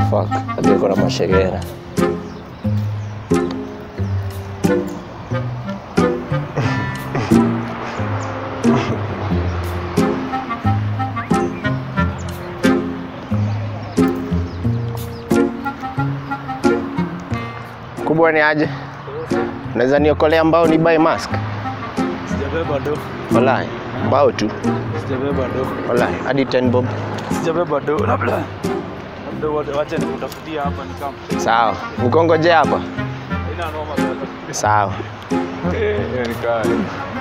Fuck, hadi iko na mashegera. Kubwa ni aje? Unaweza niokolea mbao ni buy mask? Sijabeba do. Wallahi, mbao tu. Sijabeba do. Wallahi, hadi 10 bob. Sijabeba do. Labda. Labda wacha- wacha nikutafutia hapa ni kama. Sawa. Mkongoje hapa? Haina noma sasa. Sawa. Eh, ni kali.